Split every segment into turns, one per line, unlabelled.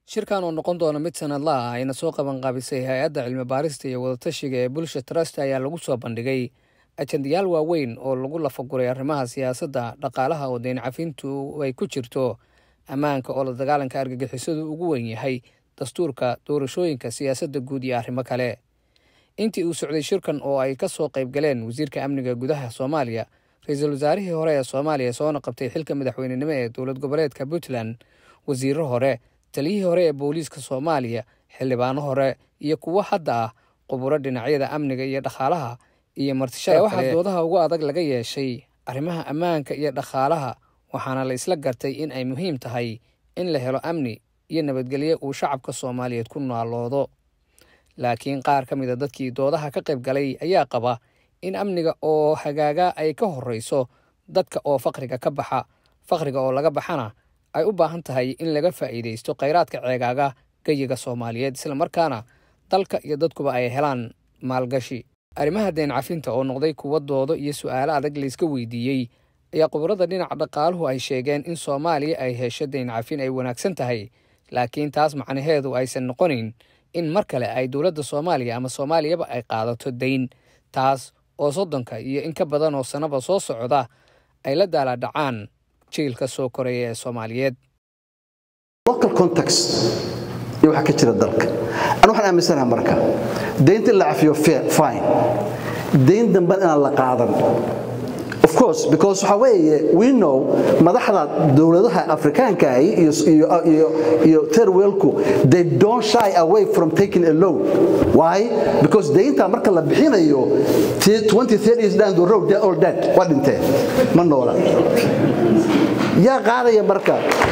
shirkan oo noqon doona mid sanadla ah ayna soo qabanqaabisay hay-adda cilmi baarista iyo wadatashiga ee bulsha trust ayaa lagu soo bandhigay ajandayaal waaweyn oo lagu lafaguray arrimaha siyaasadda dhaqaalaha oo deyn cafintu ay ku jirto ammaanka oo la dagaalanka argagixisadu ugu weyn yahay dastuurka doorashooyinka siyaasadda guud iyo arrimo kale intii uu socday shirkan oo ay ka soo qayb galeen wasiirka amniga gudaha soomaaliya ra-iisul wasaarihii hore ee soomaaliya soona qabtay xilka madaxweynenimo ee dowlad goboleedka puntland wasiiro hore taliyihii hore ee booliiska soomaaliya xildhibaano hore iyo kuwo hadda ah quburo dhinacyada amniga iyo dhaqaalaha iyo martishaa waxaa doodaha ugu adag laga yeeshay arrimaha ammaanka iyo dhaqaalaha waxaana la isla gartay in ay muhiim tahay in la helo amni iyo nabadgelyo uu shacabka soomaaliyeed ku naaloodo laakiin qaar ka mid a dadkii doodaha ka qayb galay ayaa qaba in amniga oo hagaaga ay ka horreyso dadka oo faqriga ka baxa faqriga oo laga baxana ay u baahan tahay in laga faa'iidaysto khayraadka ceegaaga geyiga soomaaliyeed islamarkaana dalka iyo dadkuba ay helaan maalgashi arrimaha deen cafinta oo noqday kuwa doodo iyo su'aalo adag layska weydiiyey ayaa khubarada dhinaca dhaqaaluhu ay sheegeen in soomaaliya ay hesho deyn cafin ay wanaagsan tahay laakiin taas macnaheedu aysan noqonayn in mar kale ay dowladda soomaaliya ama soomaaliyaba ay qaadato deyn taas oo soddonka iyo in ka badan oo sannaba soo socda ay la daaladhacaan jiilka soo koraya ee soomaaliyeed
local context iyo waxaa ka jira dalka anu waxaan aaminsanaha marka deynta in la cafiyo fine deyn damban inaan la qaadan of course because waxa weeye we know madaxda dowladaha afrikaanka iyo iyo iyo terwelku they don't shy away from taking a loan why because deynta marka la bixinayo 20 30 years down the road they're all dead waa dhinteen ma noola yaa qaadaya marka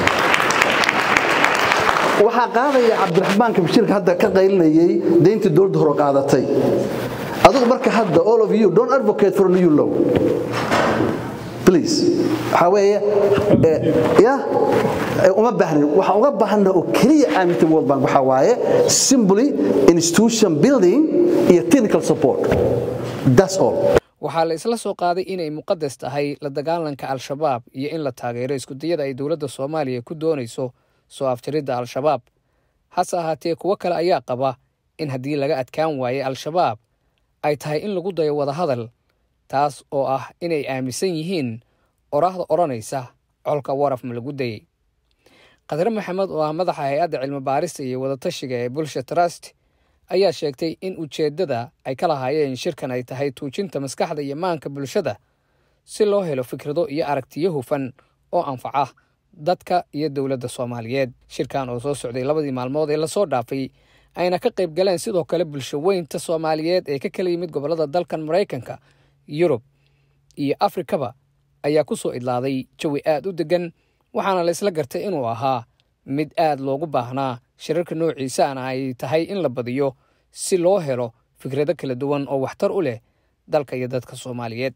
waxaa qaadaya cabdiraxmaanka bashiirka hadda ka qaylinayay deyntii dowladda hore qaadatay adigu marka hadda all of you don't advocate for a new law please waxaa weeye ya uma baahnin waxaan uga baahana oo keliya aaminta world bank waxaa waaye simply institution building iyo technical support that's all
waxaa la isla soo qaaday inay muqadas tahay la dagaalanka al-shabaab iyo in la taageero iskudayada ay dowladda soomaaliya ku doonayso soo aftiridda al-shabaab hase ahaatee kuwo kale ayaa qaba in haddii laga adkaan waaye al-shabaab ay tahay in lagu dayo wadahadal taas oo ah inay aaminsan yihiin oraahda odhanaysa colka waraf ma lagu dayey khadre maxamed oo ah madaxa hay-adda cilmi baarista iyo wadatashiga ee bulsha trust ayaa sheegtay in ujeeddada ay ka lahaayeen shirkan ay tahay tuujinta maskaxda iyo maanka bulshada si loo helo fikrado iyo aragtiyo hufan oo anfaca dadka iyo dowladda soomaaliyeed shirkan oo soo socday labadii maalmood ee lasoo dhaafay ayna ka qayb galeen sidoo kale bulsho weynta soomaaliyeed ee ka kala yimid gobollada dalkan maraykanka yurub iyo afrikaba ayaa ku soo idlaaday jawi aad u deggan waxaana la isla gartay inuu ahaa mid aad loogu baahnaa shirarka noociisaana ay tahay in la badiyo si loo helo fikrado kala duwan oo waxtar u leh dalka iyo dadka soomaaliyeed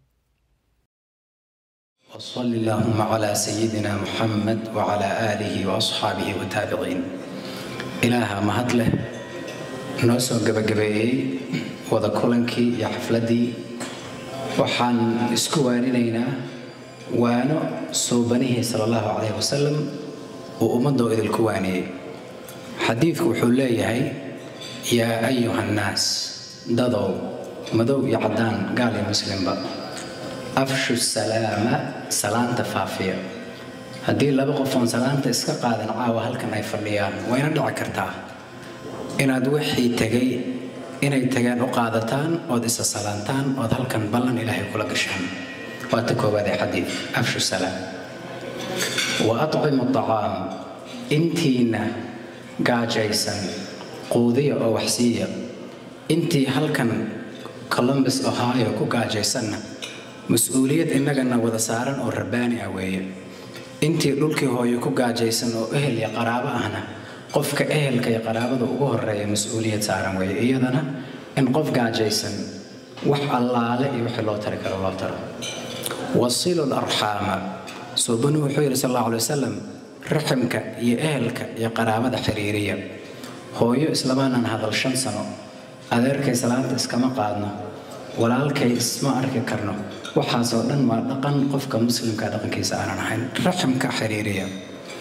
وصل اللهم على سيدنا محمد وعلى آله وأصحابه والتابعين إلها مهدله نوسو قبقبيي وذا كلنكي يا حفلدي وحان اسكوانينينا وانو صوبنيه صلى الله عليه وسلم وأمضوا إذا الكواني حديثك وحوليه يا أيها الناس دضو مدو يعدان قال يا مسلم بقى afshu salaama salaanta faafiya haddii laba qofoon salaanta iska qaadan caawa halkan ay fadhiyaan wayna dhici kartaa inaad wixii tegay inay tageen u qaadataan ood isa salaantaan ood halkan ballan ilaahay kula gashaan waa ta koowaad ee xadiid afshu salaam wa atcimu acaam intiina gaajaysan quudiya oo waxsiiya intii halkan columbus ohio ku gaajaysanna mas-uuliyad innagana wada saaran oo rabbaani ah weeye intii dhulkii hooyo ku gaajaysan oo ehel iyo qaraabo ahna qofka ehelka iyo qaraabada ugu horeeya mas-uuliyad saaran weeye iyadana in qof gaajaysan wax allaale iyo wixii loo tari karo loo taro wasilu larxaama suubanu wuxuu yidhi sal allahu alay wasalam raximka iyo ehelka iyo qaraabada xiriiriya hooyo islamaanan hadal shan sano adeerkay salaanta iskama qaadno walaalkay isma arki karno waxaasoo dhan waa dhaqan qofka muslimka dhaqankiisa aanan ahayn raximka xiriiriya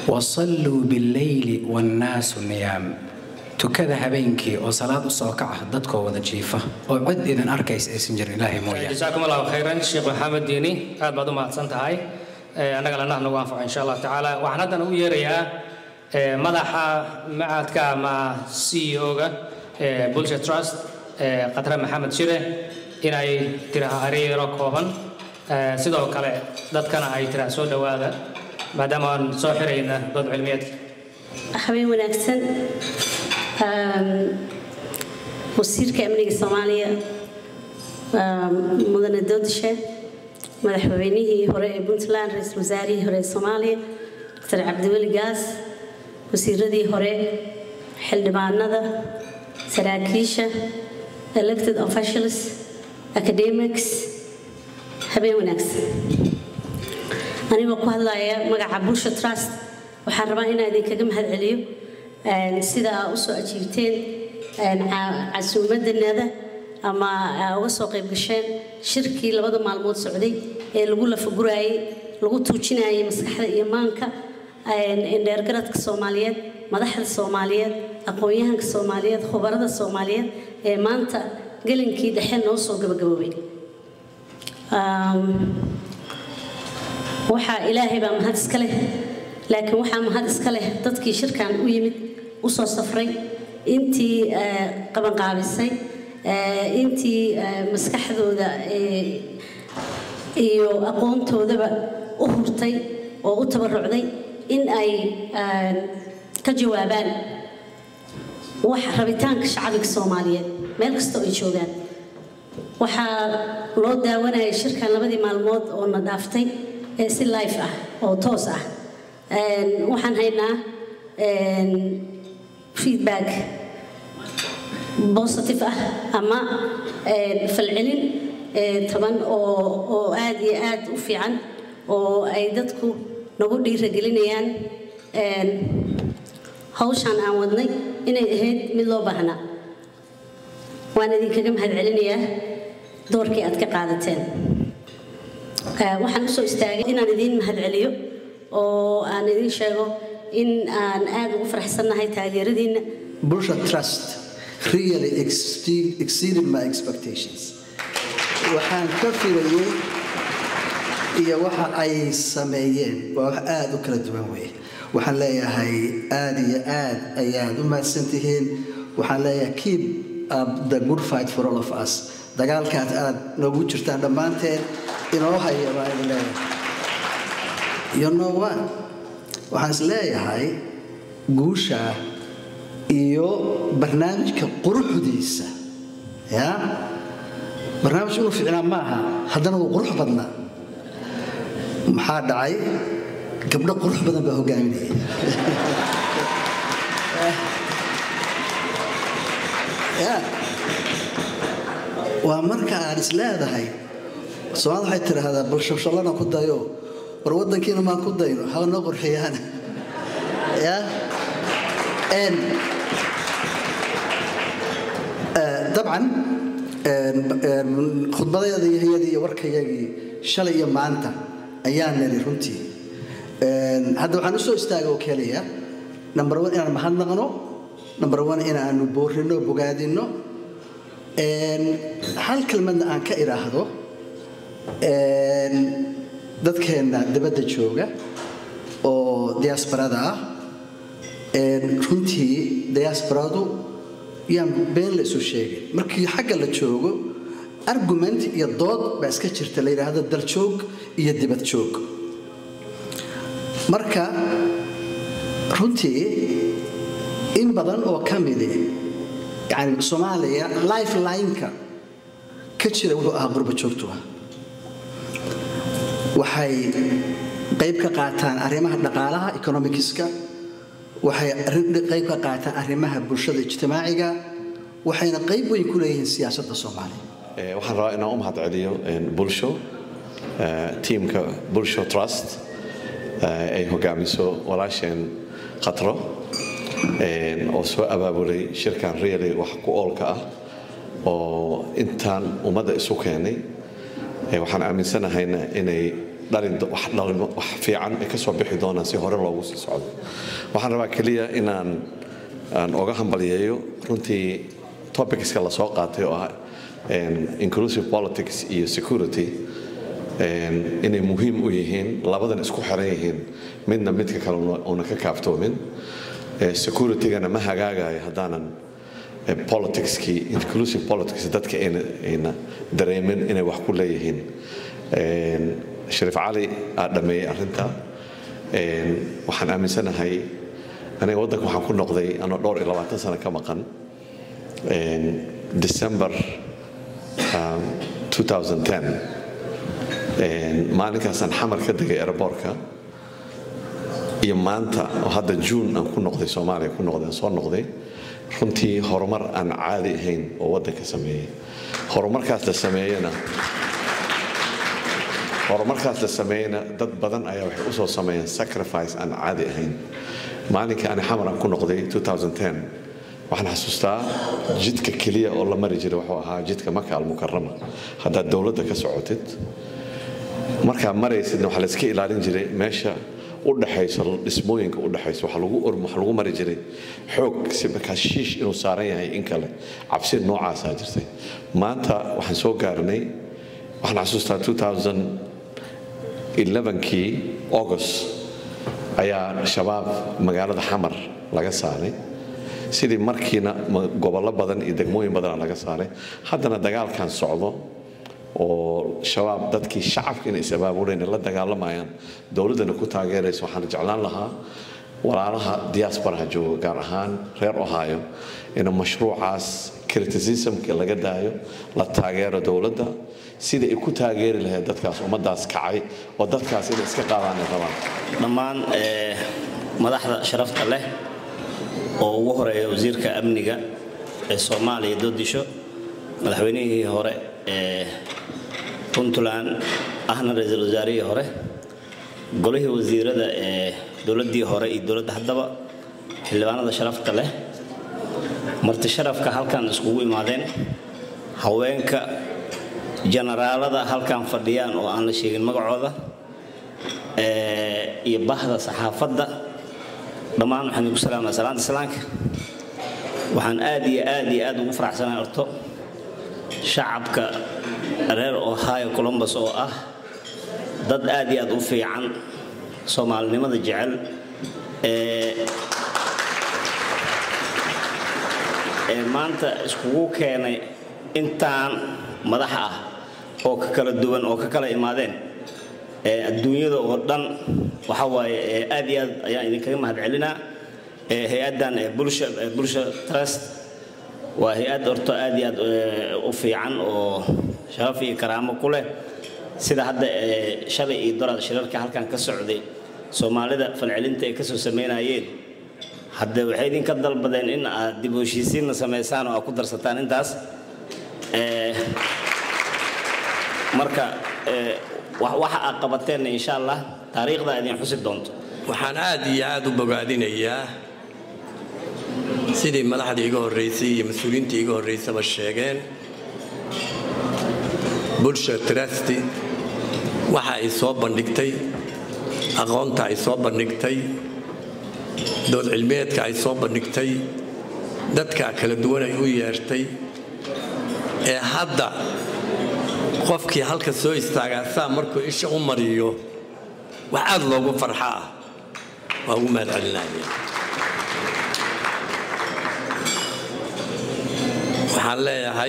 wasalluu billeyli wannaasu niyaam tukada habeenkii oo salaad u soo kaca dadkoo wada jiifa oo cid idin arkaysa aysan jirin ilaahay mooyaane
جزاكم الله خيرا شيخ محمد ديني aad baad u mahadsan tahay annaga lana nagu anfaco insha allah tacaala waxaan haddana u yeerayaa madaxa macadka ama c o-ga bulsha trust qatre maxamed shire inay tiraha areero kooban sidoo kale dadkana ay tiraha soo dhowaada maadaama aan soo xirayna dood cilmiyeedka
habeen wanaagsan wasiirka amniga soomaaliya mudane doodishe madaxweynihii hore ee puntland ra-iisul wasaarihii hore ee soomaaliya dr cabdiweli gaas wasiiradii hore xildhibaanada saraakiisha elected officials academics habeen wanaagsan anigoo ku hadlaya magaca bulsha trust waxaan rabaa inaan idinkaga mahad celiyo sida aa usoo ajiibteen casuumadanada ama uga soo qayb gasheen shirkii labada maalmood socday ee lagu lafaguraayey lagu tuujinayay maskaxda iyo maanka dheergaradka soomaaliyeed madaxda soomaaliyeed aqoon-yahanka soomaaliyeed khubarada soomaaliyeed ee maanta gelinkii dhexe noo soo gabagaboobay waxaa ilaahay baa mahad iska leh laakiin waxaa mahad iska leh dadkii shirkan u yimid u soo safray intii qabanqaabisay intii maskaxdooda iyo aqoontoodaba u hurtay oo u tabarucday in ay ka jawaabaan wax rabitaanka shacbiga soomaaliyeed meel kasta oo ay joogaan waxaa loo daawanayay shirkan labadii maalmood oo na dhaaftay ee si life ah oo toos ah waxaan haynaa feedback positive ah ama falcelin taban oo oo aad iyo aad u fiican oo ay dadku nagu dhiiragelinayaan hawshan aan wadnay inay ahayd mid loo baahnaa waan idinkaga mahad celinayaa doorkii aad ka qaadateen waxaan usoo istaagay inaan idiin mahad celiyo oo aan idiin sheego in aan aad ugu faraxsannahay taageeradiinna
Bursha Trust really exceed, exceeded my expectations. Waxaan ka filayay iyo waxa ay sameeyeen waa wax aad u kala duwan weeye waxaan leeyahay aad iyo aad ayaad u mahadsantihiin waxaan leeyahay keep up the good fight for all of us dagaalkaas aad noogu jirtaan dhammaanteen inoo haya baa idin leeyahay you know what waxaan is leeyahay guusha iyo barnaamijka quruxdiisa ya barnaamij inuu ficnaa ma aha haddana wuu qurux badnaa maxaa dhacay gabdho qurux badan baa hogaaminaya ya waa marka aan is leedahay soomaalida waxay tidhaahdaa bulshashallana ku dayo war waddankiina maan ku dayno ha noo qurxiyaan ya dabcan khudbadeeda iyadii iyo warkayagii shalay iyo maanta ayaan niri runtii hadda waxaan usoo istaaga oo keliya number one inaan mahadnaqno number one inaanu boorino bogaadino hal kelmadna aan ka idhaahdo dadkeenna dibadda jooga oo diasbarada ah runtii diasbaradu yaan been la isu sheegin markii xagga la joogo argument iyo dood baa iska jirta la yidhaahdo daljoog iyo dibad joog marka runtii in badan oo ka midi yani soomaaliya lifelineka ka jira wuxuu ahaa qurba joogtu ah waxay qayb ka qaataan arrimaha dhaqaalaha economicska waxay qayb ka qaataan arrimaha bulshada ijtimaaciga waxayna qayb weyn ku leeyihiin siyaasadda soomaaliya
waxaan rabaa inaan u mahad celiyo bulsho tiimka bulsho trust ay hogaamiso walaasheen khatro oo soo abaabulay shirkan really wax ku oolka ah oo intaan ummadda isu keenay waxaan aaminsanahayn inay dhalin wax dhalimo wax fiican ay ka soo bixi doonaan si hore loogu sii socdo waxaan rabaa keliya inaan aan oga hambalyeeyo runtii topicska la soo qaatay oo ah inclusive politics iyo security inay muhiim u yihiin labadan isku xiran yihiin midna midka kale una ka kaaftoomin securitygana ma hagaagayo haddaanan politicskii inclusive politics dadka ayna dareemin inay wax ku leeyihiin shariif cali aa dhammeeyey arrinta waxaan aaminsanahay aniga waddanka waxaan ku noqday anoo dhowr iyo labaatan sano ka maqan december 2010 maalinkaasaan xamar ka degay airbortka iyo maanta oo hadda juun aan ku noqday soomaaliya ku noqday aan soo noqday runtii horumar aan caadi ahayn oo waddanka sameeyey horumarkaas la sameeyena horumarkaas la sameeyena dad badan ayaa waxay usoo sameeyeen sacrifice aan caadi ahayn maalinka ani xamar aan ku noqday 2010 waxaan xasuustaa jidka keliya oo la mari jiray wuxuu ahaa jidka maka almukarama haddaad dowladda ka socotid markaa maraysidna waxaa layska ilaalin jiray meesha u dhaxayso dhismooyinka u dhaxayso waxaa lagu orm waxaa lagu mari jiray xoog si markaa shiish inuu saaran yahay in kale cabsi noocaasaa jirtay maanta waxaan soo gaarnay waxaan xasuustaa 2011kii august ayaa shabaab magaalada xamar laga saaray sidii markiina gobollo badan iyo degmooyin badana laga saaray haddana dagaalkan socdo oo shabaab dadkii shacabka inay is-abaabuleen la dagaalamayaan dowladdana ku taageeraysa waxaan jeclaan lahaa walaalaha diasporaha jooga gaar ahaan reer ohio in mashruucaas criticismka laga daayo la taageero dowladda sidai ay ku taageeri lahayd dadkaas ummadaas kacay oo dadkaas inay iska qaadaan ay rabaan
dhammaan madaxda sharafta leh oo ugu horeeya wasiirka amniga ee soomaaliya doodisho madaxweynihii hore ee puntland ahna ra-iisul wasaarihii hore golihii wasiirada ee dowladdii hore iyo dowladda haddaba xildhibaanada sharafta leh marti sharafka halkan iskugu imaadeen haweenka jenaraalada halkan fadhiyaan oo aan la sheegin magacooda iyo bahda saxaafadda dhammaan waxaan igu salaamaya salaanta islaamka waxaan aad iyo aad iyo aad ugu faraxsanahay horto shacabka reer ohio columbus oo ah dad aad iyo aad u fiican soomaalinimada jecel ee ee maanta iskugu keenay intaan madax ah oo ka kala duwan oo ka kala imaadeen ee adduunyada oo dhan waxa waaye aad iyo aad ayaan idinkaga mahad celinaa hay-addan bulsha bulsha trust waa hay-ad horto aad iyo aad u fiican oo sharaf iyo karaamo ku leh sida hadda shalay iyo dorad shirarka halkan ka socday soomaalida falcelinta ay kasoo sameynayeen hadde waxay idinka dalbadeen in aad dib u heshiisiinna samaysaan oo aad ku darsataan intaas marka waxa aad qabateenna insha allah taariikhda idin xusi doonto
waxaan aad iyo aad u bogaadinayaa sidii madaxda iga horraysay iyo mas-uuliyiinta iga horraysaba sheegeen bulsha trasti waxa ay soo bandhigtay aqoonta ay soo bandhigtay dood cilmiyeedka ay soo bandhigtay dadka kala duwan ay u yeertay ee hadda qofkii halka soo istaagaa saa markuu isha u mariyo wax aad loogu farxa ah waa ugu mahad celinaya waxaan leeyahay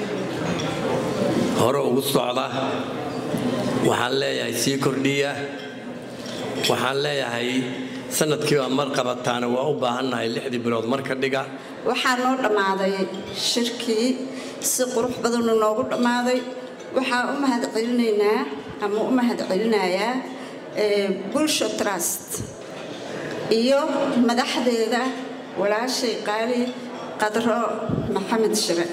hore ugu socda waxaan leeyahay sii kordhiya waxaan leeyahay sanadkiiba mar qabataana waa u baahannahay lixdii bilood marka dhiga
waxaa noo dhammaaday shirkii si qurux badanu noogu dhammaaday waxaan u mahad celinaynaa ama u mahad celinayaa bulsha trust iyo madaxdeeda walaashay qaali qadro maxamed shire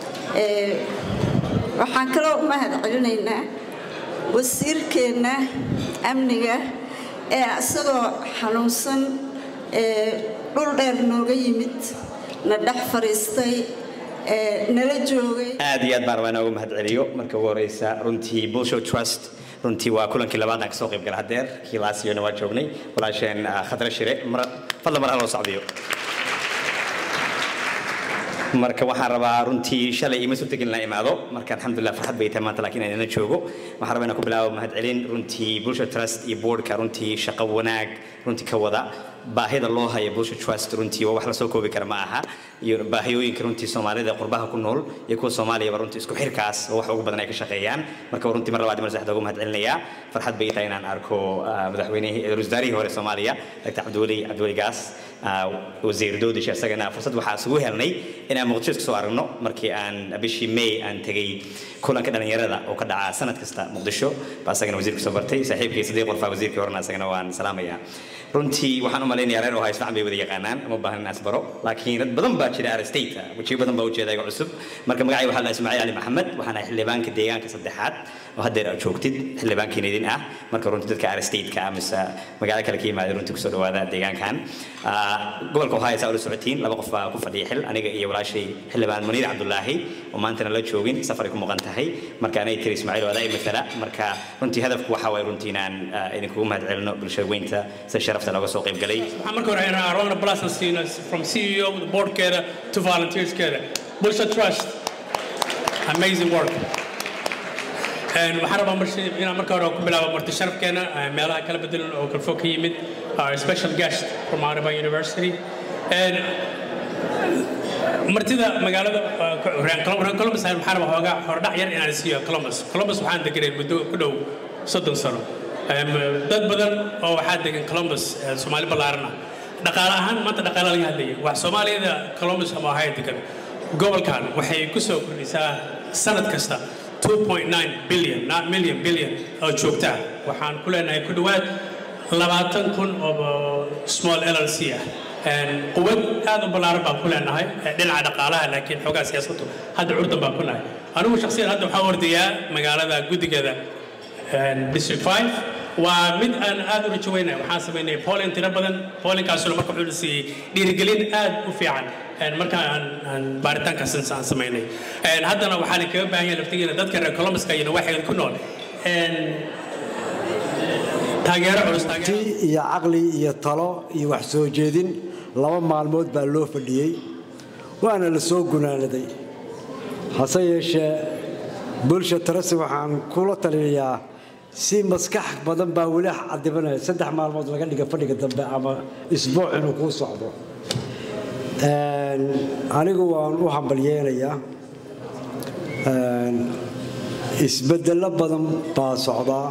waxaan kaloo u mahad celinaynaa wasiirkeenna amniga ee isagoo xanuunsan dhul dheer nooga yimid na dhex fadhiistay nala joogay
aad iyo aad baan rabaa inaan uga mahad celiyo marka ugu horeysa runtii bulsho trust runtii waa kulankii labaad aan kasoo qayb gala hadeer kii laasiyona waa joognay walaasheen khadra shire fadla mar haloo socdiyo marka waxaan rabaa runtii shalay ima suurtagin la imaado marka alxamdulilah farxad bay tahay maanta laakiin inaan joogo waxaan rabaa inaan ku bilaabo mahadcelin runtii bulsha trust iyo boardka runtii shaqo wanaag runtii ka wada baahida loo haya bulsha trust runtii waa wax la soo koobi kara ma aha iyo baahiyooyinka runtii soomaalida qurbaha ku nool iyo kuwa soomaaliyaba runtii isku xirkaas oo wax ugu badan ay ka shaqeeyaan marka runtii mar labaad mar saddexda ugu mahadcelinayaa farxad bay tahay inaan arko madaxweynihii wasaarihii hore soomaaliya dr cabdiweli cabdiweli gaas wasiir doodish isagana fursad waxaa isugu helnay inaan muqdisho iska soo aragno markii aan bishii may aan tegey kulanka dhalinyarada oo ka dhaca sanad kasta muqdisho baa isagana wasiirka soo bartay saaxiibkii sadiiq warfaa wasiirkii horena isagana waan salaamayaa runtii waxaan u malaynayaa reer ohio fiican bay wada yaqaanaan uma baahan inaas baro laakiin dad badan baa jira arstate wajiyo badan baa ujeeda iga cusub marka magacay waxaa la ismaaciil ali maxamed waxaan ahay xildhibaanka deegaanka saddexaad oo haddeer aad joogtid xildhibaankiina idin ah marka runtii dadka arstateka mise magaalo kale ka yimaada runtii kusoo dhawaada deegaankan gobolka ohio saa ula socotiin laba qof baa ku fadhiya xil aniga iyo walaashay xildhibaan muniir cabdulaahi oo maantana la joogin safar ay ku muuqan tahay marka anay tiri ismaaciil wadaa matala marka runtii hadafku waxa waay runtii inaan idinkugu mahadcelino bulshada weynta si sharafta looga soo qayb galay
waxaan marka hore inaan round of applause siino from CEO the boardkeeda to volunteerskeeda bulsha trust amazing work waxaan rabaa marshi inaan marka hore ku bilaabo marti sharafkeena meelaha kala bedelan oo kalfo ka yimid our special guest from Audubon University and martida magaalada Columbus waxaan rabaa hoogaa hordhac yar inaan siiyo Columbus Columbus waxaan deganay muddo ku dhow soddon sano dad badan oo waxaa degan Columbus Soomaali ballaarana dhaqaale ahaan maanta dhaqaale laga hadlayay wax Soomaaliyada Columbus ama Ohio degan gobolkan waxay ku soo kordhisaa sanad kasta 2.9 billion not million billion oo joogta waxaan ku leenahay ku dhowaad labaatan kun oo small llc ah quwad aad u ballaaran baan ku leenahay dhinaca dhaqaalaha laakiin xoogaa siyaasaddu hadda curdan baan ku nahay anigu shakhsiyan hadda waxaan ordayaa magaalada guddigeeda district 5 waa mid aan aad u rajo weynahay waxaan samaynay polin tiro badan polinkaasuna marka wuxuu siiyey dhiirigelin aad u fiican marka aan baaritaankaas aan samaynay haddana waxaan kaga baahan yahay laftigeena dadka reer columbuska iyo waxay ku nool taageero culus
iyo caqli iyo talo iyo wax soo jeedin laba maalmood baa loo fadhiyey waana la soo gunaanaday hase yeeshee bulsha tarasi waxaan kula talinayaa si maskax badan baa weli cadibanaya saddex maalmood laga dhiga fadhiga dambe ama isbuuc inuu kuu socdo anigu waan u hambalyeenayaa isbedello badan baa socdaa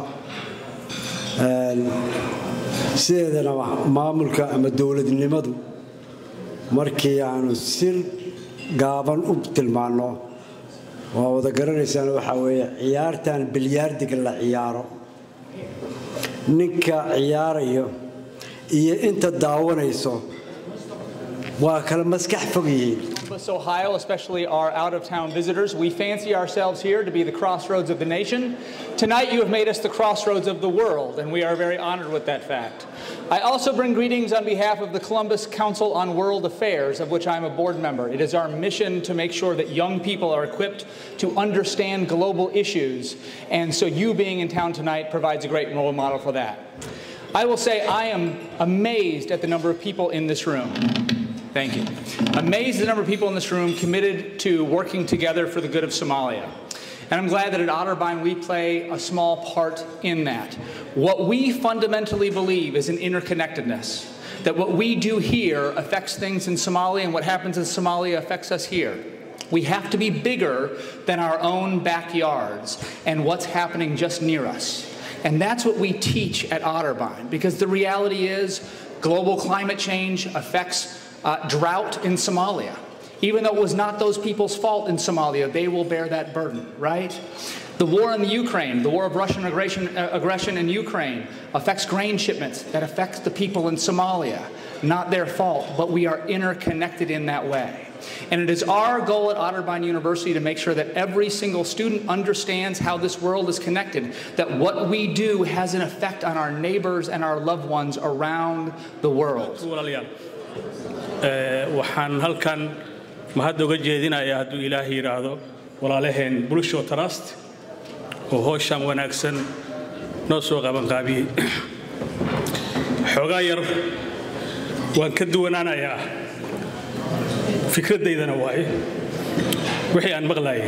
sideedana maamulka ama dowladnimadu markii aanu si gaaban u tilmaanno waa wada garanaysaan waxaa weeye ciyaartan bilyaardiga la ciyaaro ninka ciyaarayo iyo inta daawanayso waa kala maskax fog yihiin
Columbus, Ohio, especially our out of town visitors. We fancy ourselves here to be the crossroads of the nation. Tonight, you have made us the crossroads of the world, and we are very honored with that fact. I also bring greetings on behalf of the Columbus Council on World Affairs, of which I'm a board member. It is our mission to make sure that young people are equipped to understand global issues, and so you being in town tonight provides a great role model for that. I will say I am amazed at the number of people in this room. Thank you. Amazed the number of people in this room committed to working together for the good of Somalia. And I'm glad that at Otterbein we play a small part in that. What we fundamentally believe is in interconnectedness. That what we do here affects things in Somalia, and what happens in Somalia affects us here. We have to be bigger than our own backyards and what's happening just near us. And that's what we teach at Otterbein, because the reality is global climate change affects uh, drought in Somalia. Even though it was not those people's fault in Somalia, they will bear that burden, right? The war in the Ukraine, the war of Russian aggression, uh, aggression in Ukraine, affects grain shipments that affects the people in Somalia. Not their fault, but we are interconnected in that way. And it is our goal at Otterbein University to make sure that every single student understands how this world is connected, that what we do has an effect on our neighbors and our loved ones around the world.
waxaan halkan mahad uga jeedinayaa hadduu ilaahay yidhaahdo walaalaheen bulsho trust oo hooshan wanaagsan noo soo qabanqaabiyey xoogaa yar waan ka duwanaanayaa fikradaydana waaye wixii aan maqlaayay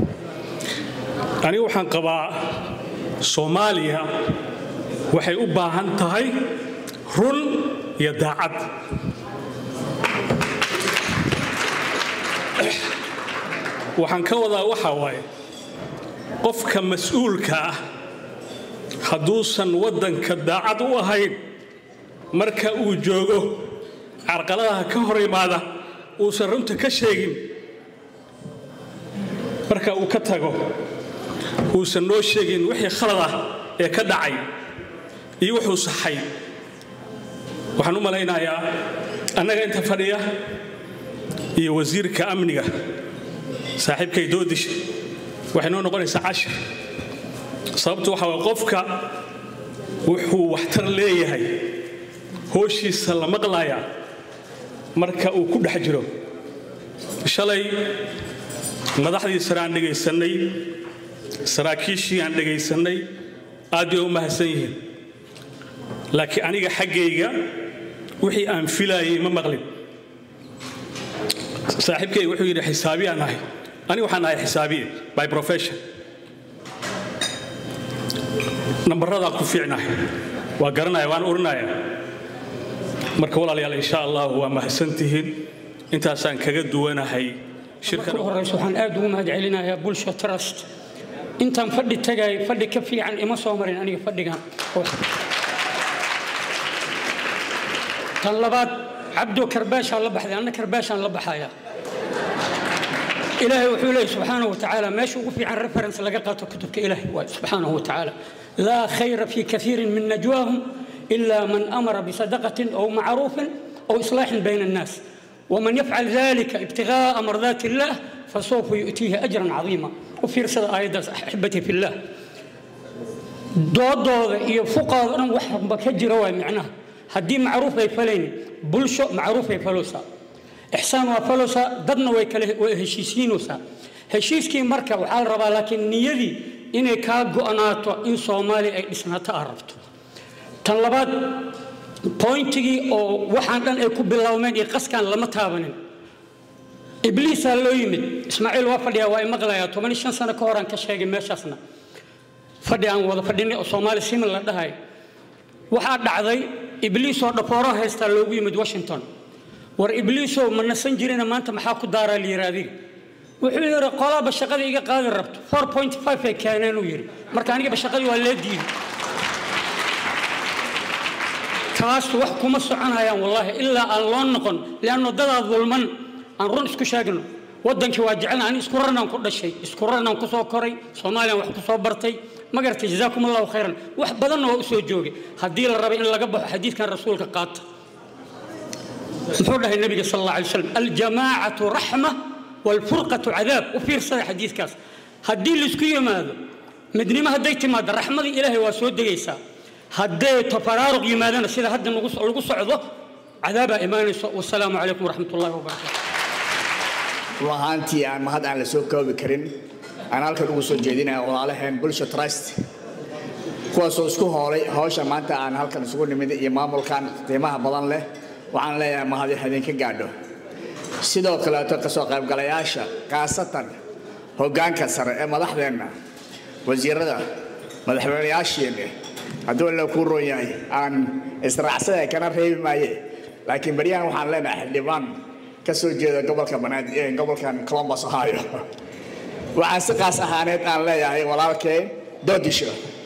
anigu waxaan qabaa soomaaliya waxay u baahan tahay run iyo daacad waxaan ka wadaa waxaa waaye qofka mas-uulka ah hadduusan waddanka daacad u ahayn marka uu joogo carqaladaha ka hor imaada uusan runta ka sheegin marka uu ka tago uusan noo sheegin wixii khalad ah ee ka dhacay iyo wuxuu saxay waxaan u malaynayaa annaga inta fadhiya iyo wasiirka amniga saaxiibkay doodish waxay noo noqonaysaa cashir sababtu waxa waye qofka wuxuu waxtar leeyahay hooshiisa la maqlayaa marka uu ku dhex jiro shalay madaxdii sare aan dhegaysannay saraakiishii aan dhegaysannay aad bay u mahadsan yihiin laakiin aniga xaggayga wixii aan filaayay ma maqlin saaxiibkayga wuxuu yidhi xisaabiyaan ahay aniga waxaan ahay xisaabiye by profession nambaradaan ku fiicnahay waa garanaya waan urinaya marka walaalayaal insha allah waa mahadsantihiin intaasaan kaga duwanahay
marka u horeysa waxaan aad ugu mahad celinayaa bulsha trust intaan fadhi tagay fadhi ka fiican ima soo marin aniga fadhigan tan labaad cabdo karbaashaan la baxday anna karbaashaan la baxaya ilaahay wuxuu leeyahy subxaanahu wa tacaala meesha ugu fiican reference laga qaato kutubka ilaahay waay subxaanahu wa tacaala laa khayra fi kaiirin min najwaahum ila man amara bisadaqatin aw macruufin aw islaaxin bayna annaas ومن يفعل ذلك ابتغاء مرضات الله فسوف يؤتيه أجرا عظيما وفي رسالة آية أحبتي في الله doodooda iyo fuqaada dhan waxba ka jira waay macnaha haddii macruuf ay falayni bulsho macruuf ay falowsaa ixsaan waa falowsaa dadna way kale way heshiisiinaysaa heshiiskii marka waxaa la rabaa laakiin niyadii inay kaa go'naato in soomaaliya ay dhisnaato aa rabto tan labaad boyntigii oo waxaan dhan ay ku bilowmeen iyo qaskaan lama taabanin ibliisaa loo yimid ismaaciil waa fadhiyaa waa imaqlayaa toban shan sano ka horaan ka sheegay meeshaasna fadhi aan wada fadhinay oo soomaali simin la dhahay waxaa dhacday ibliisoo dhafooro haystaa loogu yimid washington war ibliisow ma nasan jirina maanta maxaa ku daaraa la yidhi adiga wuxuu yidhi qolaaba shaqadii iga qaadi rabto four point five ay keeneen uu yidhi marka anigaba shaqadii waa lee diiday taas wax kuma soconayaan wallaahi ilaa aan loo noqon lianno dadaa dulman aan run isku sheegno waddankii waa jecelna ani isku rarnaan ku dhashay isku rarnaan ku soo koray soomaaliyan wax ku soo bartay magartay jazaakum allahu khayran wax badanna waa u soo joogay haddii la raba in laga baxo xadiidkan rasuulka qaata muxuu dhahay nabiga sal alla alay wasalam aljamaacatu raxma waalfurqatu cadaab u fiirsada xadiidkaas haddii laisku yimaado midnimo hadday timaado raxmadii ilaahay waa soo degaysaa hadday tafaraaruq yimaadana sida hadda lagu socdo cadaabaa imaanayso wasalaamu calaykum waraxmat ullahi wabarakatu
run ahaantii aan mahad aan la soo koobi karin aan halkan ugu soo jeedinaya walaalaheen bulsha trust kuwaasoo isku hoolay hawsha maanta aan halkan isugu nimid iyo maamulkan qiimaha badan leh waxaan leeyahay mahad idinka gaadho sidoo kaleeto kasoo qaybgalayaasha khaasatan hoggaanka sare ee madaxdeenna wasiirada madaxweynayaasheenna hadduu la kuu roon yahay aan israacsada kana reebi maaye laakiin baryahan waxaan leenahay xildhibaan ka soo jeeda gobolka gobolkan columbus ohio waxaan si qaas ahaaneed aan leeyahay walaalkeen doodisho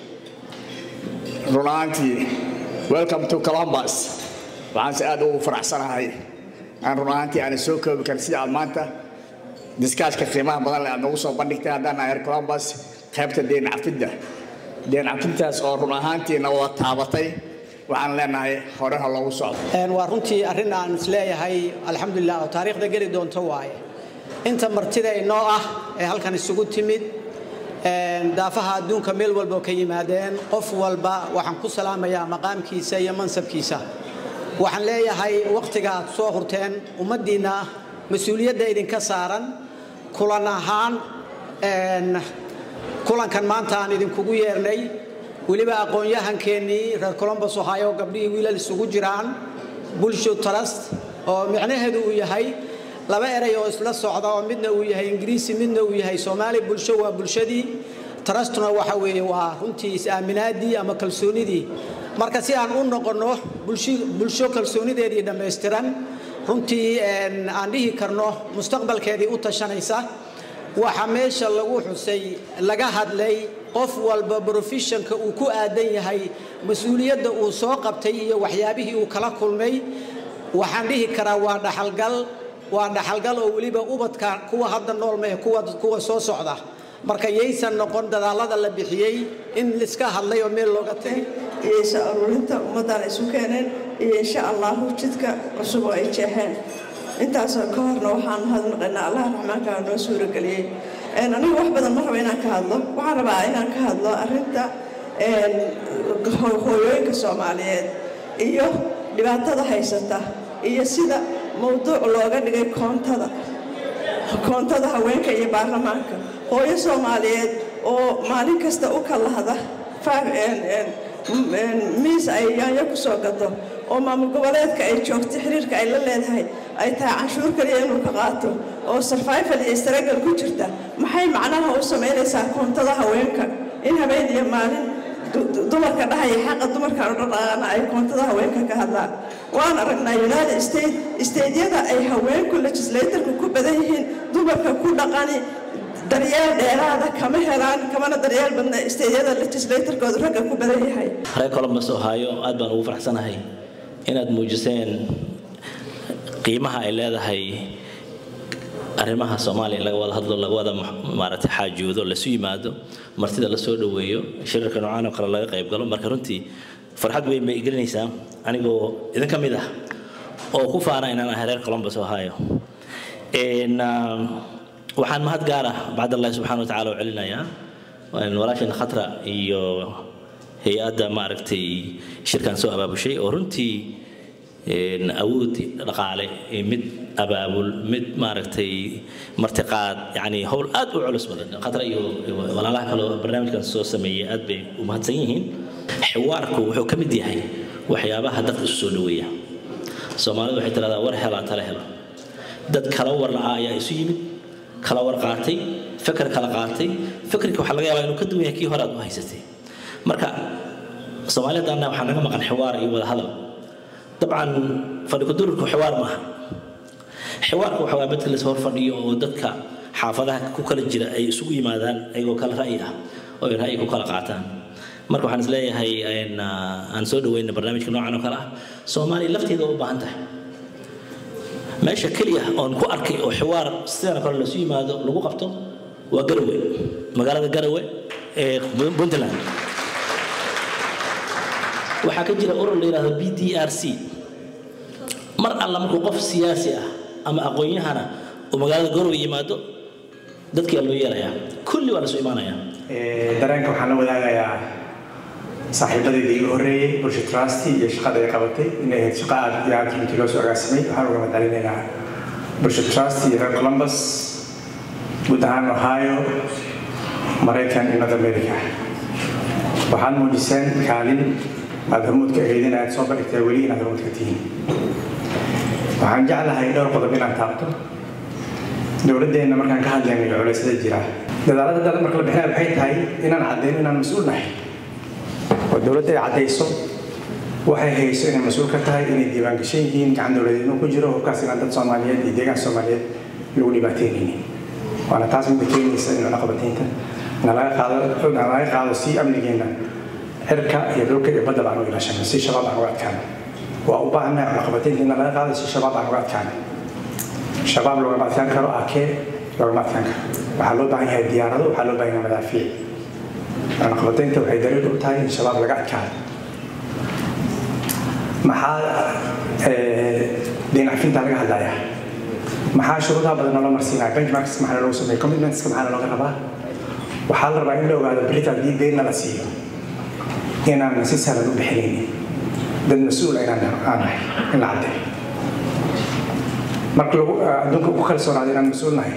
run ahaantii welcome to columbus waxaan si aad ugu faraxsanahay aan run ahaantii aanan soo koobi karin sida aad maanta diskaashka qiimaha badan leh aad nagu soo bandhigtay haddaan aher columbus qaybta deen cafidda deen cafintaas oo run ahaantiina wada taabatay waxaan leenahay hore ha loogu socdo
waa runtii arrin aan isleeyahay alxamdulilah oo taariikhda geli doonto waaye inta martida inoo ah ee halkan isugu timid daafaha adduunka meel walba ka yimaadeen qof walba waxaan ku salaamayaa maqaamkiisa iyo mansabkiisa waxaan leeyahay wakhtiga aad soo hurteen ummaddiinna mas-uuliyadda idinka saaran kulan ahaan kulankan maanta aan idinkugu yeernay weliba aqoon-yahankeenii reer colombos ohio gabdhihii wiilal isugu jiraan bulsho trust oo micnaheedu uu yahay laba eray oo isla socda oo midna uu yahay ingiriisi midna uu yahay soomaali bulsho waa bulshadii trustna waxa weeye waa runtii is-aaminaadii ama kalsoonidii marka si aan u noqonno bulsho kalsoonideedii dhammaystiran runtii aan dhihi karno mustaqbalkeedii u tashanaysa waxaa meesha lagu xusay laga hadlay qof walba brofessionka uu ku aadan yahay mas-uuliyadda uu soo qabtay iyo waxyaabihii uu kala kulmay waxaan dhihi karaa waa dhaxalgal waa dhaxalgal oo weliba ubadka kuwa hadda nool mee kuwa soo socda marka yaysan noqon dadaalada la bixiyey in liska hadlay oo meel looga tagay
iyo isa aruurinta ummaddan isu keeneen iyo insha allahu jidka cusub oo ay jeexeen intaasoo ka horna waxaan mahadnaqaynaa allaha raxmaankaa noo suurageliyey anigu wax badan ma raba inaan ka hadlo waxaan rabaa inaan ka hadlo arrinta hooyooyinka soomaaliyeed iyo dhibaatada haysata iyo sida mowduuc looga dhigay koontada koontada haweenka iyo baarlamaanka hooyo soomaaliyeed oo maalin kasta u kalahda miis ay yaanyo ku soo gato oo maamul goboleedka ay joogto xiriirka ay la leedahay ay tahay canshuur kaliya inuu ka qaato oo sarfayfal iyo istaragal ku jirta maxay macnaha u samaynaysaa koontada haweenka in habeen iyo maalin dumarka dhahaya xaqa dumarkan u dhaqaaqana ay koontada haweenka ka hadlaan waan aragnaa united state stateyada ay haweenku legislatorka ku badan yihiin dumarka ku dhaqani daryeel dheeraada kama helaan kamana daryeel badna stateyada legislatorkoodu ragga ku badan yahay
reer columbus ohio aad baan ugu faraxsanahay inaad muujiseen qiimaha ay leedahay arrimaha soomaaliya laga wada hadlo laga wada maaragtay xaajoodo lasu yimaado martida la soo dhoweeyo shirarka noocaan oo kale laga qayb galo marka runtii farxad weyn bay igelinaysaa anigoo idin ka mid ah oo ku faana inaan ahay reer columbus ohio waxaan mahad gaar ah bacdallahi subxana wa tacaala u celinayaa walaasheen khatra iyo hay-adda maaragtay shirkan soo abaabushay oo runtii awood dhaqaale mid abaabul mid maaragtay martiqaad yani howl aad u culus badan khatra iyo walaalaha kale oo barnaamijkan soo sameeyay aad bay u mahadsan yihiin xiwaarku wuxuu ka mid yahay waxyaabaha dadka isu soo dhoweeya soomaalidu waxay tiradaa war helaa tale hela dad kala war la'aa ayaa isu yimid kala war qaatay fikir kala qaatay fikirka waxaa laga yaabaa inuu ka duwan yahay kii hore aad u haysatay marka soomaaliyadana waxaa naga maqan xiwaar iyo wada hadal dabcan fadhikudururku xiwaar maaha xiwaarku waxa waa midka lasoo fadhiyo oo dadka xaafadaha ku kala jira ay isugu yimaadaan ayagoo kala ra'yi ah oo ay ra'yi ku kala qaataan marka waxaan isleeyahay aan soo dhaweyna barnaamijka noocan oo kale ah soomaaliya lafteeda u baahan tahay meesha keliya oon ku arkay oo xiwaar sidan kale lasu yimaado lagu qabto waa garawe magaalada garawe ee puntland waxaa ka jira urur la yidhahdo b d r c mar alla markuu qof siyaasi ah ama aqoon-yahana uu magaalada garawe yimaado dadkia loo yeerayaa kulli waa lasu imaanayaa
dareenka waxaan la wadaagayaa saaxiibadeeda iga horreeyey bulsha trusty iyo shaqada ay qabatay inay ahayd shaqo aad iyo aad runtii loo soo agaasimay waxaan uga madalinaynaa bulsha trust iyo reer columbus guud ahaan ohio maraykan iyo north america waxaad muujiseen kaalin aad hormuudka ahayd in aad soo bandhigtay weli inaad hormuudka tihiin waxaan jeclahay dhowr qodob inaan taabto dowladdeenna markaan ka hadlaynayo culeysyada jira dadaalada dada marka la bixinaya waxay tahay inaan caddayn inaan mas-uul nahay oo dowladda ay caddayso waxay hayso inay mas-uul ka tahay inay diiwaangashan yihiin gacan dowladeedna ku jiro hubkaas inaan dad soomaaliyeed iyo deegaan soomaaliyeed lagu dhibaateynaynin waana taas midda keenaysa in cunaqabataynta nalaga qaado nalaga qaado si amnigeenna cirka iyo dhulka iyo badda baan u ilaashano si shabaab aan uga adkaano waa u baahannahay cunaqabataynta in nalaga qaado si shabaab aan uga adkaano shabaab loogama adkaan karo akee loogama adkaan karo waxaa loo baahan yahay diyaarado waxaa loo baahan yahay madaafiic cunaqabataynta waxay daliil u tahay in shabaab laga adkaado maxaa deenacfinta laga hadlayaa maxaa shuruudaha badan loo marsiinaya benchmarks maxaa loogu sameeya commitmentska maxaa looga rabaa waxaa la rabaa in la ogaado berita haddii deenna la siiyo inaan si sahlan u bixinaynin dad mas-uul inaan aanahay in la caddeeyo marka lagu adduunka ku kalsoonaado inaan mas-uul nahay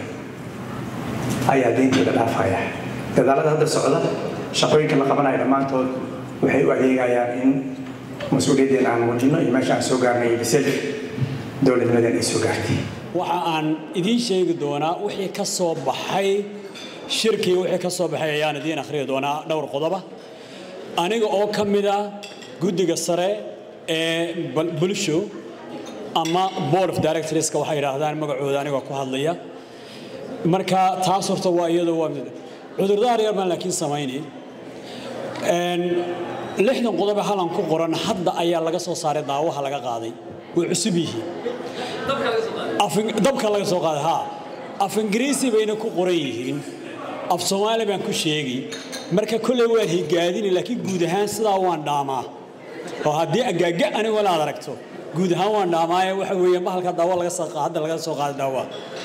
ayaa deynteeda dhaafaya dadaalada hadda socda shaqooyinka la qabanayo dhammaantood waxay u adeegayaan in mas-uuliyaddeena aan muujino iyo meesha aan soo gaarnay iyo bisilka dowladnimadan ay soo gaartay
waxa aan idiin sheegi doonaa wixii ka soo baxay shirkii wixii ka soo baxay ayaan idiin akhriyi doonaa dhowr qodoba aniga oo ka mid ah guddiga sare ee bulsho ama board of directorska waxay yidhaahdaan magacooda anigoo ku hadlaya marka taas horta waa iyadoo waa mid cudurdaar yar baan laakiin samayni lixdan qodobe halan ku qoran hadda ayaa laga soo saaray daawaha laga qaaday way cusub yihiin dabka laga soo qaaday ha af ingiriisi bayna ku qoran yihiin af soomaali baan ku sheegi marka kolley waan higaadini laakiin guud ahaan sidaa waan dhaamaa oo haddii agaaga anigoo la ad aragto guud ahaan waan dhaamaaye waxa weeye bahalka daawo laga soo hadda laga soo qaaday daawa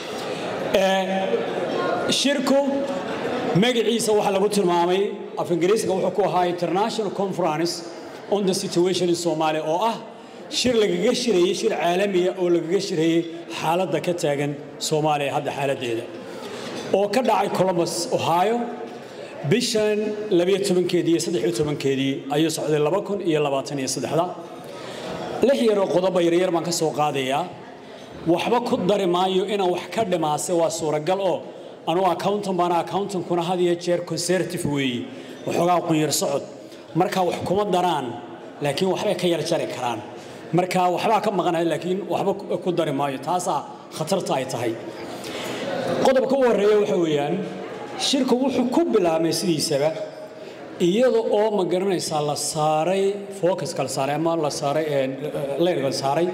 shirku magaciisa waxaa lagu tilmaamay af ingiriisiga wuxuu ku ahaa international conference on the situation in somalia oo ah shir lagaga shirayey shir caalamiya oo lagaga shirayey xaaladda ka taagan soomaaliya hadda xaaladdeeda oo ka dhacay columbus ohio bishan labiyo tobankeedii iyo saddex iyo tobankeedii ayuu socday laba kun iyo labaatan iyo saddexda lix yaroo qodoba yaryar baan ka soo qaadayaa waxba ku dari maayo inaan wax ka dhimaase waa suuragal oo anugu accountant baana accountankuna had iyo jeer conservative weeye waxoogaa qunyar socod marka wax kuma daraan laakiin waxbay ka yar jari karaan marka waxbaa ka maqanaya laakiin waxba ku dari maayo taasaa khatarta ay tahay qodobka u horreeya waxa weeyaan shirku wuxuu ku bilaabmay sidiisaba iyada oo ma garanaysaa la saaray focuska la saaray ama la saaray leerga la saaray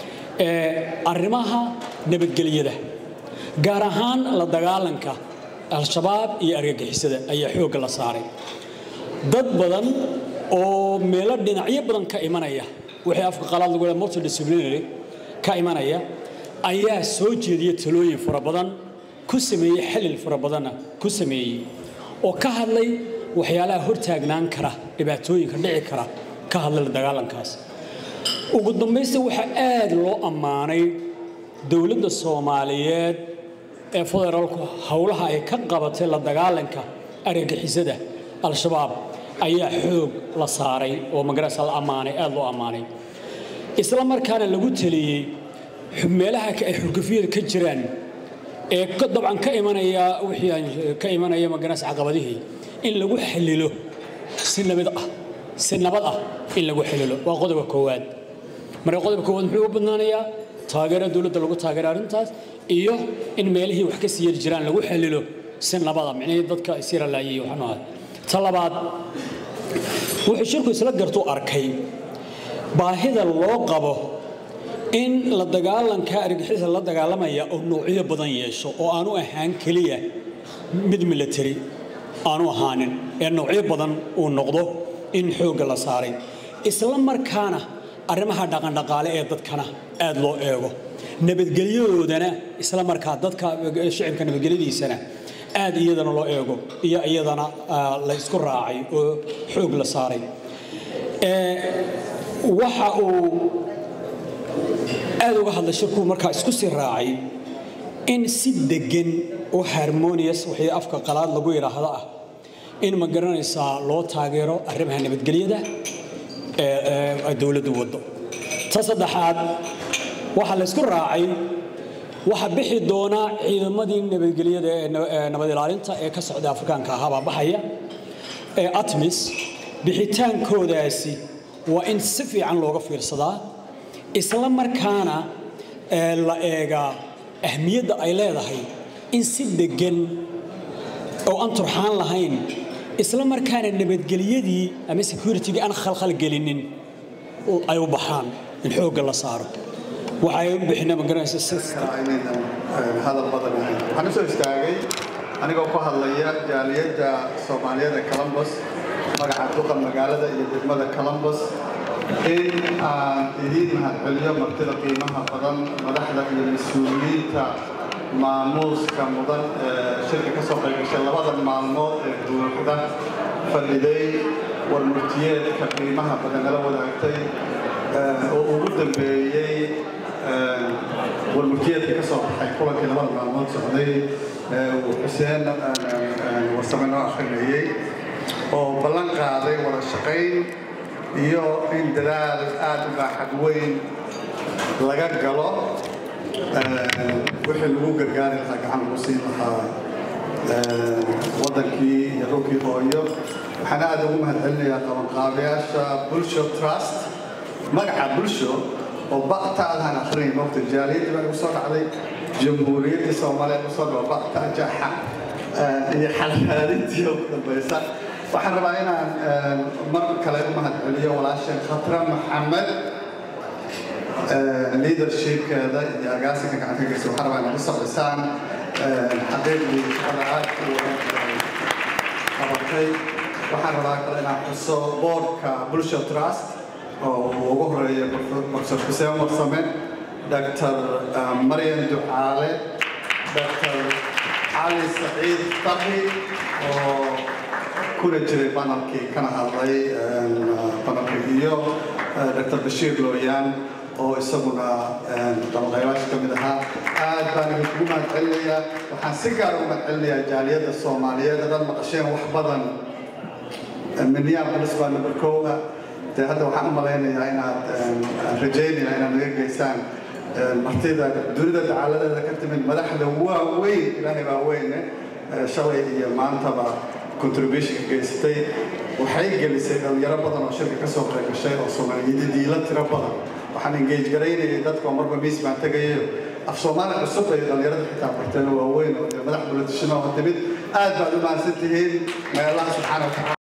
arrimaha nabadgelyada gaar ahaan la dagaalanka al-shabaab iyo argagixisada ayaa xoogga la saaray dad badan oo meelo dhinacyo badan ka imanaya wixii afka qalaad lagu leeyahay multidisciplinary ka imanaya ayaa soo jeediya talooyin fara badan ku sameeyey xalil fara badanna ku sameeyey oo ka hadlay waxyaalaha hortaagnaan kara dhibaatooyinka dhici kara ka hadlay la dagaalankaas ugu dambaysta waxaa aad loo ammaanay dowladda soomaaliyeed ee federaalku howlaha ay ka qabatay la dagaalanka argagixisada al-shabaab ayaa xoog la saaray oo magarasa la ammaanay aad loo ammaanay isla markaana lagu taliyey meelaha ay xurgufyada ka jiraan ee dabcan ka imanaya wixii aan ka imanaya magarasa caqabadihii in lagu xalilo si nabad ah si nabad ah in lagu xalilo waa qodobka koowaad marka qodobka koowaad muxuu u badnaanayaa taageero dowladda lagu taageero arrintaas iyo in meelihii wax ka sii yari jiraan lagu xalilo si nabada micnihii dadka isira laayay waxaan ahay ta labaad wuxuu shirku isla gartuu arkay baahida loo qabo in la dagaalanka argixisa la dagaalamaya oo noocyo badan yeesho oo aanu ahaan keliya mid military aanu ahaanin ee noocyo badan uu noqdo in xoogga la saaray isla markaana arrimaha dhaqandhaqaale ee dadkana aad loo eego nabadgelyadoodana isla markaa dadka shicibka nabadgelyadiisana aad iyadana loo eego iyo iyadana la isku raacay oo xoog la saaray waxa uu aad uga hadlay shirkuu markaa isku sii raacay in si degan oo harmonious wixii afka qalaad lagu yidhaahdo ah in ma garanaysaa loo taageero arrimaha nabadgelyada ee dowladdu waddo ta saddexaad waxaa la isku raacay waxaa bixi doona ciidamadii nabadgelyada ee nabad ilaalinta ee ka socda afrikaanka ahaabaa baxaya ee atmis bixitaankoodaasi waa in si fiican looga fiirsadaa isla markaana la eegaa ahmiyadda ay leedahay in si deggan oo aan turxaan lahayn isla markaana nabadgelyadii ama securitigii aan khalkhalgelinin ay u baxaan in xoogga la saaro waxay u bixina magaranaysa
hadal badan waxaan u soo istaagay anigoo ku hadlaya jaaliyadda soomaaliyeed ee columbus magaca duqa magaalada iyo degmada columbus in aan idiin mahadceliyo martida qiimaha badan madaxda iyo mas-uuliyiinta maamuuska mudan ee shirka ka soo qaybgashay labada maalmood ee buuxda fadhiday warmurtiyeedka qiimaha badan nala wadaagtay oo ugu dambeeyey warmurtiyeedka ka soo baxay kulankii labada maalmood socday uu xuseen warsame noo akhrinayey oo ballan qaaday wada shaqayn iyo in dadaal aad u baaxad weyn laga galo wixii lagu gargaari lahaa gacan lagu siin lahaa wadankii iyo dhulkii hooyo waxaan aad ugu mahadcelinayaa qabanqaabayaasha bulsho trust magaca bulsho oo ba'ta adhaan akhrinayn waqti jaaliyadii baa igu soo dhacday jamhuuriyaddii soomaaliya igu soo dhaco ba'ta jaxa iyo xalraadintii ugu dambaysa waxaan rabaa inaan mar kale u mahadceliyo walaasheen khatra maxamed leadershipkeeda iyo agaasinka gacanta ka geysa waxaan rabaa inaad u socdisaan xaqiiqdii shaqada aad u qabatay waxaan rabaa kale inaan xuso boardka bulsho trust oo uu ugu horeeya professor xuseen warsame dr maryan ducaale dr cali saciid tahi oo kuna jiray banalkii kana hadlay banalkii iyo dr bashiir looyaan oo isaguna dabaqaybaasha ka mid ahaa aad baan idinkugu mahadcelinayaa waxaan si gaar ugu mahadcelinayaa jaaliyadda soomaaliyeed haddaad maqasheen wax badan minneapolis baa number kooga dee hadda waxaan u malaynayaa inaad rajaynaya inaad naga geysaan martida dunida dacaaladeeda ka timid madaxda waaweyn ilaahay baa weyne shalay iyo maantaba contributionka geystay waxay gelisay dhalinyaro badan oo shirka kasoo qayb gashay oo soomaaliyada diila tiro badan waxaan engage garaynayay dadka oo marba miis baan tegayo af soomaali cusub ay dhalinyarada xitaa barteen waaweyn oo madax politician oo timid aad baad u mahadsan tihiin meelaha subxaana watacaala